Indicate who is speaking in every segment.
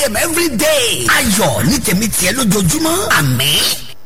Speaker 1: a.m. every day. ayọ̀ ní tèmi tiẹ̀ lójoojúmọ́ àmín.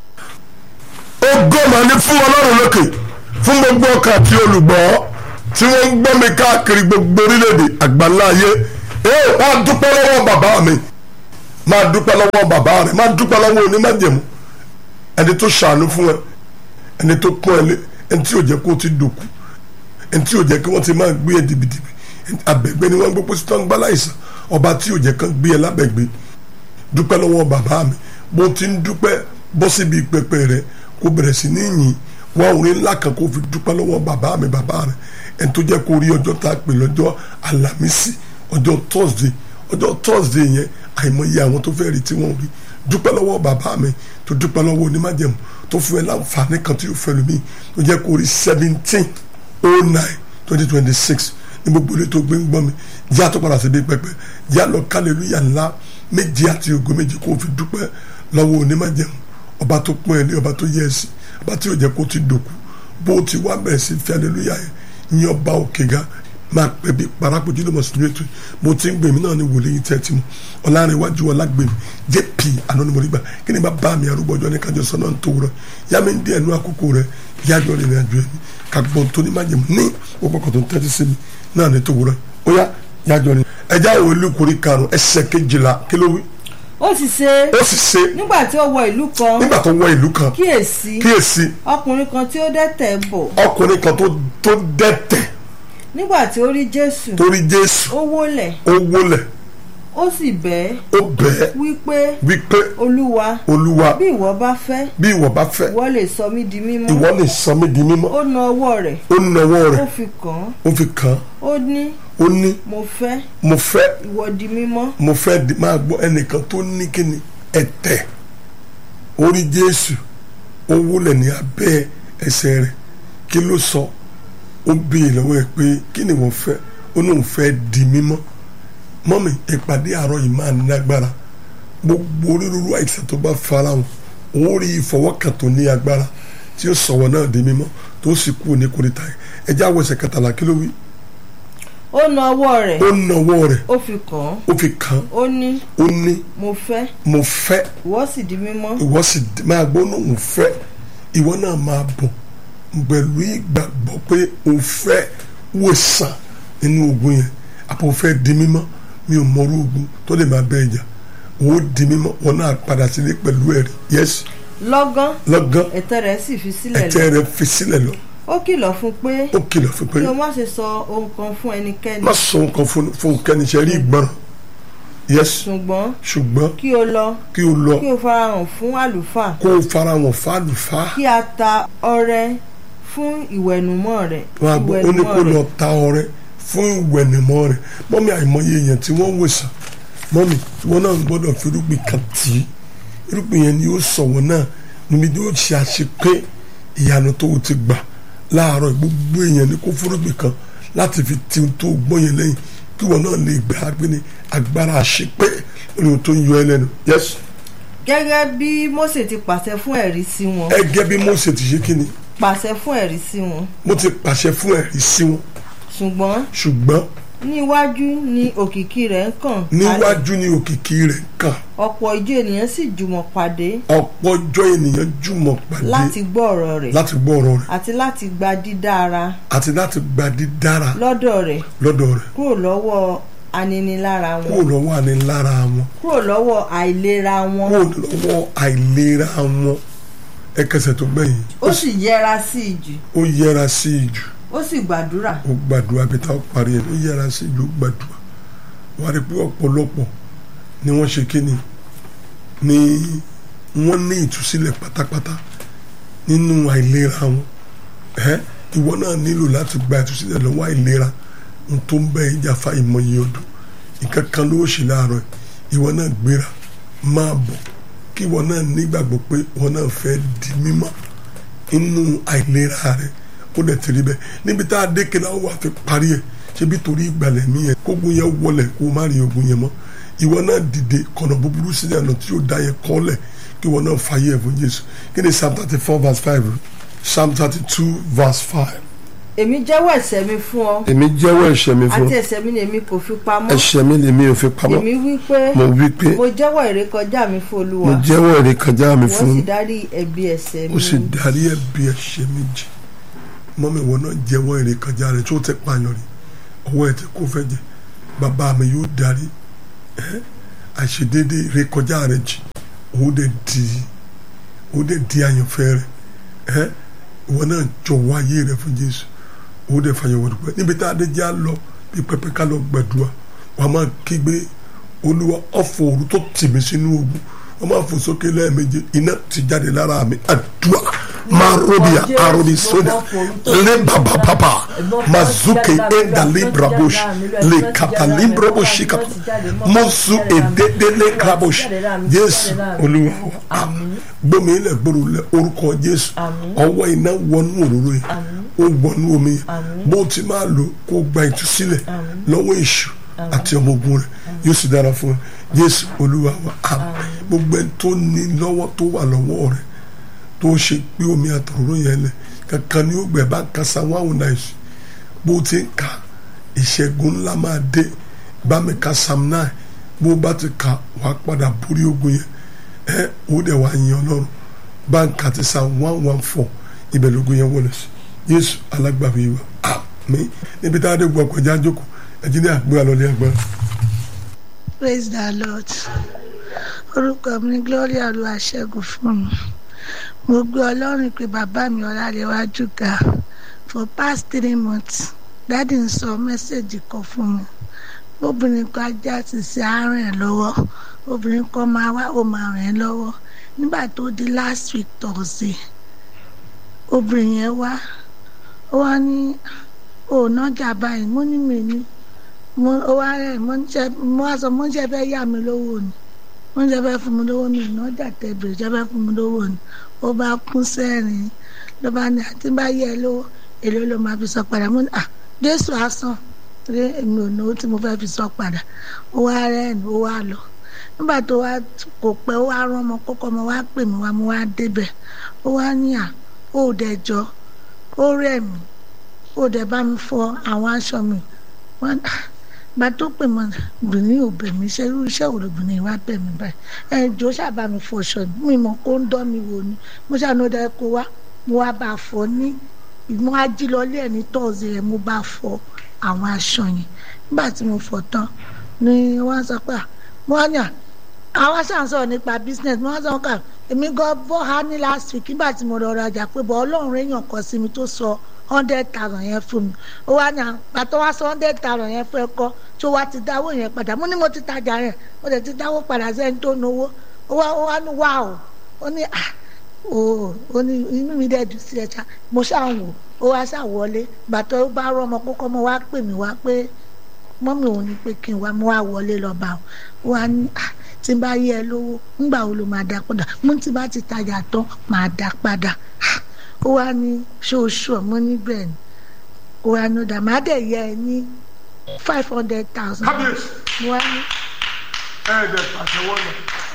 Speaker 2: ògo mà ní fún ọlọ́run lókè fún gbogbo ọkàn àti olùgbọ́ tí wọ́n ń gbọ́ mi káàkiri gbogbo orílẹ̀-èdè àgbáńlá ayé ee máa dúpẹ́ lọ́wọ́ bàbá mi máa dúpẹ́ lọ́wọ́ bàbá rẹ̀ máa dúpẹ́ lọ́wọ́ onímọ̀jẹ̀mú ẹni tó ṣàánú fún ẹ ẹni tó kún ẹ lé ẹni tí ò jẹ́ kó o ti dòkú ẹni tí ò jẹ́ kí wọ́n ti máa gbé ẹ dìbìdìbì abẹ́gbẹ́ ni wọ́n gbé pósí tó ń gbá láìsàn ọba tí ò jẹ́ kán gbé ẹ lábẹ́gbẹ́ dúpẹ́ lọ́wọ́ bàbá mi bó ti ń dúpẹ́ bọ́ síbi pẹpẹ rẹ kó bẹ̀rẹ̀ sí ní yìn wá orin ńlá kan kó fi dúpẹ́ lọ́wọ́ bàbá mi bàbá rẹ ẹni tó jẹ́ kó rí ọjọ́ tá a pè lọ́jọ́ àlàmísì ọjọ́ thursday ọjọ́ thursday yẹn àìmọye àwọn tó fẹ́ rí tí wọ́n rí dúpẹ́ lọ́wọ́ bàbá mi tó dúpẹ́ lọ́wọ́ onímájẹ̀mú tó fún ẹ láǹfààní kan tí yóò fẹ́ lómi tó jẹ́ kó rí seventeen oh nine twenty twenty six ní gbogbo ilé tó gbé ń gbọ́ mi jẹ́ àtọ́padà síbi pẹpẹ jẹ́ àlọ́ kálẹ̀lúyà ńlá méje àti ògo méje kó fi dúpẹ́ lọ́wọ́ onímájẹ̀mú ọba tó pọ́n ẹ lé ọba tó yẹ ẹ sí ọba tí yóò jẹ́ kó ti dòkú bó o ti wá bẹ̀rẹ̀ sí fi aleluya yẹn ní ọba òkè ga máa pẹ́ bí parakojú ló mọ̀ sínú ètò mo ti ń gbè mí náà ní wòlíì tẹ́tí mu ọ̀làrẹ̀wájú ọ̀làgbèmí jp anonimoriba kí ni bá bá mi arúgbó ọjọ́ ní kájọ sọ́nà tó wúrọ̀ yá mi ń dí ẹnu àkókò rẹ yájọ́ rìn ìrìn àjò ẹ̀mí kàgbọ́n tó ní májèmú ní gbogbo ọkọ̀ tó ń tẹ́tí sí mi náà ní tó wúrọ̀ ó yá yájọ́ rìn ẹja àwọn olùkórè karùn-ún ẹsẹ̀ kejìlá kí ló wí
Speaker 3: ó sì ṣe
Speaker 2: ó sì ṣe
Speaker 3: nígbà tí ó wọ ìlú kan
Speaker 2: nígbà tó wọ ìlú kan
Speaker 3: kíyèsí
Speaker 2: kíyèsí
Speaker 3: ọkùnrin kan tí ó dẹ́tẹ̀ bọ̀
Speaker 2: ọkùnrin kan tó tó dẹ́tẹ̀
Speaker 3: nígbà tí ó rí jésù
Speaker 2: torí jésù
Speaker 3: ó wólẹ̀
Speaker 2: ó wólẹ̀
Speaker 3: ó sì bẹ̀
Speaker 2: ó bẹ́ẹ̀
Speaker 3: wípé
Speaker 2: wípé
Speaker 3: olúwa
Speaker 2: olúwa
Speaker 3: bí ìwọ bá fẹ́
Speaker 2: bí ìwọ bá fẹ́
Speaker 3: ìwọ lè sọ mí di mímọ́
Speaker 2: ìwọ lè sọ mí di mímọ́
Speaker 3: ó na ọwọ́ rẹ̀
Speaker 2: ó nawọ́
Speaker 3: ó
Speaker 2: rẹ̀
Speaker 3: fi kàn án
Speaker 2: ó fi kàn án
Speaker 3: ó ní
Speaker 2: ó ní
Speaker 3: mo fẹ́
Speaker 2: mo fẹ́
Speaker 3: ìwọ di mímọ́
Speaker 2: mo fẹ́ di máa gbọ́ ẹnìkan tó ní kíni ẹ̀tẹ̀ orí jésù ó wólẹ̀ ní abẹ́ ẹsẹ̀ rẹ̀ kí ló sọ ó béè lọ́wọ́ ẹ̀ pé kí ni wọ́n fẹ́ ó ní òun fẹ́ di mímọ́ mọ́mì ìpàdé àárọ̀ yìí máa ní agbára gbogbo onírúurú àìsàn tó bá fara hàn òun rí ìfọwọ́kàn tó ní agbára tí ó sọ̀wọ́ náà di mímọ́ tó sì kú ní kórìtà yìí ẹjẹ́ àwọn ẹsẹ̀ kẹtàlá kí ló wí
Speaker 3: ó na ọwọ́ rẹ̀
Speaker 2: ó nawọ́ rẹ̀
Speaker 3: ó fi kàn án
Speaker 2: ó fi kàn án
Speaker 3: ó ní
Speaker 2: ó ní
Speaker 3: mo fẹ́
Speaker 2: mo fẹ́
Speaker 3: ìwọ sì di mímọ́
Speaker 2: ìwọ sì d- máa gbọ́ náà òun fẹ́ ìwọ náà máa bọ̀ pẹ̀lú ìgbàgbọ́ pé òun fẹ́ wòsàn nínú ogun yẹn àpò fẹ́ di mímọ́ mi ò mọrú ogun tó lè máa bẹ́ ìjà òun di mímọ́ wọn náà padà sílé pẹ̀lú ẹ̀rí yẹ́sì
Speaker 3: lọ́gán
Speaker 2: lọ́gán
Speaker 3: ẹ̀tẹ́ rẹ̀ sì fi sílẹ̀ lọ
Speaker 2: ẹ̀tẹ́ rẹ̀ fi sílẹ̀ lọ
Speaker 3: ó kìlọ̀ fún pé
Speaker 2: ó kìlọ̀ fún pé
Speaker 3: kí o má ṣe sọ ohun kan fún ẹnikẹ́ni
Speaker 2: má sọ nǹkan fún fún kẹ́ni ṣe rí ìgbọràn yẹ́sì
Speaker 3: ṣùgbọ́n
Speaker 2: ṣùgbọ́n
Speaker 3: kí o lọ
Speaker 2: kí o lọ
Speaker 3: kí o farahàn fún àlùfáà
Speaker 2: kó o fara wọn fàlùfà
Speaker 3: kí a ta ọrẹ fún ìwẹ̀nùmọ́ rẹ̀
Speaker 2: wọn àgbọ̀ ó ní kó
Speaker 3: ìwẹ̀nùmọ́
Speaker 2: lọ
Speaker 3: rẹ̀
Speaker 2: ta ọrẹ fún ìwẹ̀nìmọ́ rẹ̀ mọ́mí àìmọye èèyàn tí wọ́n wòsàn mọ́mí wọn náà gbọ́dọ̀ fi irúgbìn kan tì í irúgbìn yẹn ni ó sọ wọn náà níbi tí ó ṣe àṣepé ìyanu tó o ti gbà láàárọ̀ gbogbo èèyàn ní kó fúrúgbìn kan láti fi ti ohun tó gbọ́ yẹn lẹ́yìn kí wọn náà lè gbà á gbé ní agbára àṣepé lórí ohun tó ń yọ ẹ lẹ́nu yẹ́sù
Speaker 3: gẹ́gẹ́ bí Mósè ti pàṣẹ fún ẹ̀rí sí wọn
Speaker 2: ẹgẹ́ bí Mósè ti ṣe kí ni
Speaker 3: pàṣẹ fún ẹ̀rí sí wọn
Speaker 2: mo ti pàṣẹ fún ẹ̀rí sí wọn
Speaker 3: ṣùgbọ́n
Speaker 2: ṣùgbọ́n
Speaker 3: níwájú ni òkìkí rẹ̀ ń kàn kalẹ̀.
Speaker 2: níwájú ni òkìkí rẹ̀ kàn
Speaker 3: ọ̀pọ̀ ìjọ ènìyàn sì jùmọ̀ pàdé
Speaker 2: ọ̀pọ̀ ọjọ́ ènìyàn jùmọ̀ pàdé
Speaker 3: láti gbọ́ ọ̀rọ̀ rẹ̀
Speaker 2: láti gbọ́ ọ̀rọ̀ rẹ̀
Speaker 3: àti láti gba dídára
Speaker 2: àti láti gba dídára
Speaker 3: lọ́dọ̀ rẹ̀
Speaker 2: lọ́dọ̀ rẹ̀
Speaker 3: kúrò lọ́wọ́ aninilára wọn
Speaker 2: kúrò lọ́wọ́ ànilára wọn
Speaker 3: kúrò lọ́wọ́ àìlera wọn
Speaker 2: kúrò lọ́wọ́ àìlera wọn ẹkẹsẹ̀ tó gbẹ̀yìn
Speaker 3: ó sì yẹra sí ìjù
Speaker 2: ó yẹra sí ìjù
Speaker 3: ó sì gbàdúrà
Speaker 2: ó gbàdúrà bí táwọn parí ẹ̀ ó yẹra sí ìjù ó gbàdúrà wọ́n á rí pé ọ̀pọ̀lọpọ̀ ni wọ́n ṣe kí ni ni wọ́n ní ìtúsílẹ̀ pátápátá nínú àìlera wọn ẹ́ ìwọ náà nílò láti gba ìtúsílẹ̀ lọ́wọ́ àìlera n tó ń bẹ ìjà fa ìmọ̀ye ọdún nǹkan kan ló ṣe láàárọ̀ ìwọ náà gbéra máa bọ̀ kí ìwọ náà nígbàgbọ́ pé ìwọ náà fẹ́ di mímọ́ inú àìlera rẹ ó dẹ̀ ti rí bẹ́ẹ̀ níbi tá a dé kí náà wà fi parí ẹ̀ ṣebí torí ìgbàlẹ̀ mí yẹn kógun yẹn wọlé kó o má rí ogun yẹn mọ́ ìwọ náà dìde kọ̀nà búburú sílẹ̀ ọ̀nà tí ó da yẹn kọ́lẹ̀ kí ìwọ náà fàyè ẹ̀ fún Jésù kí ni Psalm thirty four verse five psalm thirty two verse five
Speaker 3: èmi jẹ́wọ́ ẹ̀ṣẹ̀ mi fún ọ
Speaker 2: èmi jẹ́wọ́ ẹ̀ṣẹ̀ mi fún
Speaker 3: àti ẹ̀ṣẹ̀ mi lèmi kò fi pamọ́
Speaker 2: ẹ̀ṣẹ̀ mi lèmi ò fi pamọ́
Speaker 3: èmi wí pé
Speaker 2: mo wí pé
Speaker 3: mo jẹ́wọ́ ìrékọjá mi fún
Speaker 2: mo
Speaker 3: olúwa
Speaker 2: jẹ́wọ́ ìrékọjá mi
Speaker 3: wọ́n
Speaker 2: fún
Speaker 3: sì dárí ẹ̀bi ẹ̀ṣẹ̀
Speaker 2: ó
Speaker 3: mi
Speaker 2: sì darí ẹ̀bi ẹ̀ṣẹ̀ mi jì mọ́mi ìwọ náà jẹ́wọ́ ìrékọjá rẹ̀ tó ti pààyàn rí ọwọ́ ẹ̀ tí kò fẹ́ jẹ bàbá mi yóò darí ẹ́, àìṣedéédé ìrékọjá rẹ̀ jì òun dẹ̀ di òun dẹ̀ di àyànfẹ́ rẹ̀ ẹ́, ìwọ náà jọ̀wọ́ ayé rẹ̀ fún Jésù òun dẹ̀ fàyẹ̀wò dùpẹ́ níbi tá a dé jẹ́ à lọ bí pẹpẹ ká lọ gbàdúrà wàá máa kígbe olúwa ọ̀fọ̀ òru tó tì mí sínú ogun wọ́n máa fò sókè lẹ́ẹ̀mejì iná ti jáde lára mi àdúrà máa róbìà àròbí sódà lé bàbà bàbà mazuke enda librabosh lè kàtà librabosh kàtà mọ́sù èdèdè lè krabosh jésù olúwa wa àmín gbọ́mi ilẹ̀ gbòòrò lẹ orúkọ jésù ọwọ́ iná wọnú òróró yìí ó wọnú omi yìí bó ti máa lò kó gba ìtúsílẹ̀ lọ́wọ́ èṣù àti ọmọ ogun rẹ̀ yóò sì dára fún ẹ jésù olúwa wa àmín gbogbo ẹni tó ní lọ́wọ́ tó wà lọ́wọ́ rẹ̀ tó ṣe pé omi àtọ̀rọ̀ yẹn lẹ̀ kankan ni ó gbẹ bá kasa wáhùn náà yìí bó ti ń ka ìṣẹ́gun ńlá máa dé bá mi ka sam náà bó bá ti ka wàá padà borí ogun yẹn ẹ ó dẹ̀ wá yin ọlọ́run báńkà ti sa one one four ibẹ̀ lógun yẹn wọlé sí yéésù alágbàwí wa àmín níbi tá a dé gbọ́ ọkọ̀ jájókòó ẹ̀jí ní àgbé àlọ́lé agbára.
Speaker 4: praise the lord orúkọ mi ní gloria olúwaṣẹ́gun fún mi mo gbé ọlọ́run pé bàbá mi ọlárẹ̀wájú ga for past three months dáàdì ń sọ mẹ́sẹ̀gì kan fún mi obìnrin kan ajá ti ṣe àárẹ̀ ẹ̀ lọ́wọ́ obìnrin kan máa wá ó máa rìn ẹ́ lọ́wọ́ nígbà tó di last week thursday obìnrin yẹn wá ó wá ní òònájà báyìí mo ní mi ní mo ó wá rẹ̀ mo ń jẹ mo wá sọ mo ń jẹ fẹ́ yá mi lówó ni mo ń jẹ fẹ́ fún mi lówó mi ìnájà tẹ̀bìrì jẹ fẹ́ fún mi lówó ni ó bá kún sẹ́rìn ló bá ní àti bá yẹ ẹ lówó èló ló máa fi sọ padà mo ní à jésù á sàn torí èmi ò náwó tí mo fẹ́ fi sọ padà ó wá rẹ́ẹ̀nì ó wá lọ nígbà tó wá kò pẹ́ ó wá rán ọmọ kókó ọmọ wá pè mí wá mo wá débẹ̀ ó wá ní à ó dẹ̀ jọ ó rẹ̀ mí ó dẹ̀ bá mi fọ àwọn aṣọ mi wọ́n gba tó pè mọ́ obìnrin ò bẹ̀ mí ṣe irú iṣẹ́ wo lobìnrin wa bẹ̀ mí báyìí ẹ jọ ṣàbá mi fọṣọ mi mọ̀ kó ń dán mi wò ni mo ṣàánú dẹ kó wá mo wá bá a fọ ní ìmọ̀ ajílọ́lé ẹ̀ ní tọ́ọ̀sì rẹ̀ mo bá a fọ àwọn aṣọ yẹn nígbà tí mo fọ tán ni wọ́n sọ pé wọ́n yàn àwọn aṣáà ń sọ̀rọ̀ nípa business wọ́n sọ ká èmi gan bọ́ ha ní last week nígbà tí mo lọ rajà pé bọ́ ọlọ́run èèyàn kan sí mi tó sọ hundred thousand yẹn fún mi ó wá ní àpàtọ wá sọ hundred thousand yẹn fún ẹ kọ tó wá ti dáwó yẹn padà mo ní mo ti tajà yẹn mo dẹ̀ ti dáwó padà sẹ́ni tó náwó ó wá ó wá ní wá o ó ní à ó ó ní inú mi dẹ̀ dùn sí ẹ ṣá mo ṣáà wò ó wá ṣáà wọlé bàtọ́ ó bá rọ ọmọ kókó ọmọ wá pè mí wá pé mọ́mí òun ní pé kí n wá mo wá wọlé lọ bá o wá ní à tí n bá yẹ ẹ lówó ńgbà wo ló máa dá padà mo ti bá ti tajà tán máa dá padà ó wá ní ṣoṣù ọmọ níbẹ̀ ni ó wá ní ọ̀dà máa dẹ̀ yẹ ẹ ní five hundred thousand mo wá ní
Speaker 2: ẹ̀ẹ́dẹ̀ pàṣẹwọ́ náà.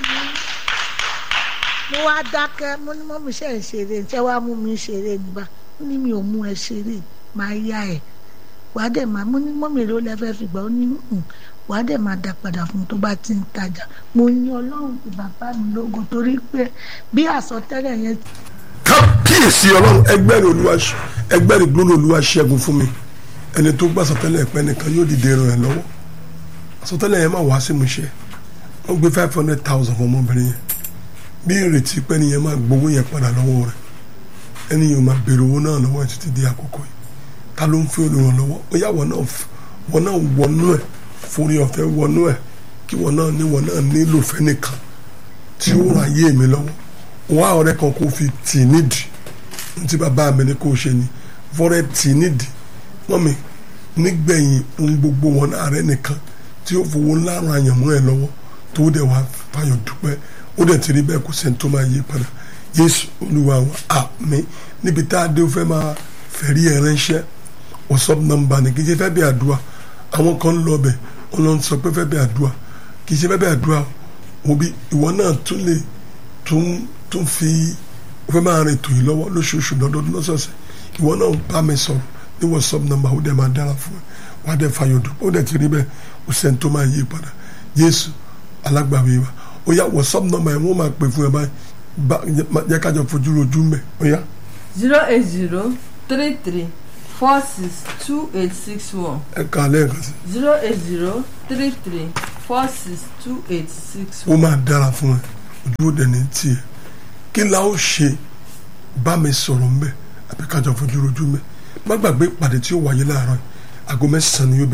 Speaker 4: mo wá dákẹ́ mo ní mọ́mí ṣe ń ṣeré ṣé wàá mú mi ṣeré nígbà ó ní mi ò mú ẹ ṣeré máa yá ẹ wàá dẹ̀ máa mo ní mọ́mí ló lẹ́fẹ́ fi gbà ó ní wàá dẹ̀ máa dá padà fún tó bá ti ń tajà mo ní ọlọ́run ti bàbá mi lógo torí pé bí àsọtẹ́lẹ̀ yẹn
Speaker 2: kábíyèsí ọlọ́run ẹgbẹ́rún olúwa ẹgbẹ́rún gbólóhùn olúwa ṣẹ́gun fún mi ẹni tó gbà sọtẹ́lẹ̀ pẹ́ nìkan yóò dìde ràn ẹ́ lọ́wọ́ sọtẹ́lẹ̀ yẹn máa wá sí mu ṣe wọ́n gbé five hundred thousand fún ọmọbìnrin yẹn bí ìrètí pé ẹni yẹn máa gbowó yẹn padà lọ́wọ́ rẹ̀ ẹni yẹn máa béèrè owó náà lọ́wọ́ ẹ̀ títí di àkókò yìí ta ló ń fi olùrànlọ́wọ́ ó yá wọn náà wọn náà wọnú ẹ̀ forí ọ̀fẹ́ wọnú ẹ̀ kí wọn náà ní wọn náà nílò fẹ́ nìkan tí ó ràn ayé mi lọ́wọ́ wá ọ̀rẹ́ kan kó fi tì nídìí ntí bàbá mi ní kó ṣe ni fọ́rẹ́ tì nídìí wọ́n mi nígbẹ̀yìn ohun gbogbo wọn náà rẹ nìkan tí ó fowó ńlá ran àyànmọ́ ẹ lọ́wọ́ tó dẹ̀ wá fayọ̀ dúpẹ́ ó dẹ̀ ti rí bẹ́ẹ̀ kó sẹ́ni tó máa yí padà Jésù Olúwa wa àmín níbi tá a dé ó fẹ́ máa fẹ̀rí ẹ̀ ránṣẹ́ WhatsApp nọ́mbà ni kì í ṣe fẹ́ bí àdúrà àwọn kan ń lọ bẹ̀ wọ́n lọ sọ pé fẹ́ bí àdúrà kì í ṣe fẹ́ bí àdúrà òbí ìwọ náà tún lè tún tó ń fi ó fẹ́ máa rìn tòyí lọ́wọ́ lóṣooṣù lọ́dọọdún lọ́sọ̀ọ̀sẹ̀ ìwọ náà bá mi sọ̀rọ̀ ní whatsapp number ó dẹ̀ máa dára fún ẹ wàá dẹ̀ fàyọ̀ dùn ó dẹ̀ ti rí bẹ́ẹ̀ ó sẹ́ni tó máa yí padà Jésù alágbàwí wa ó yá whatsapp number yẹn wọ́n máa pè fún ẹ báyìí bá yẹ kájọ fojú rojú mẹ́ ó yá
Speaker 3: zero eight zero three three four six two eight six one
Speaker 2: ẹ kà á lẹ́ẹ̀kan sí
Speaker 3: zero eight zero three three four six two eight six
Speaker 2: ó
Speaker 3: one.
Speaker 2: máa dára fún ẹ ojú ó dẹ̀ ní tiẹ̀ kí la ó ṣe bá mi sọ̀rọ̀ mbẹ́ àbí kájọ fojú rojú mẹ́ má gbàgbé ìpàdé tí ó wáyé láàárọ̀ yìí aago mẹ́sàn-án ni yóò bẹ̀rẹ̀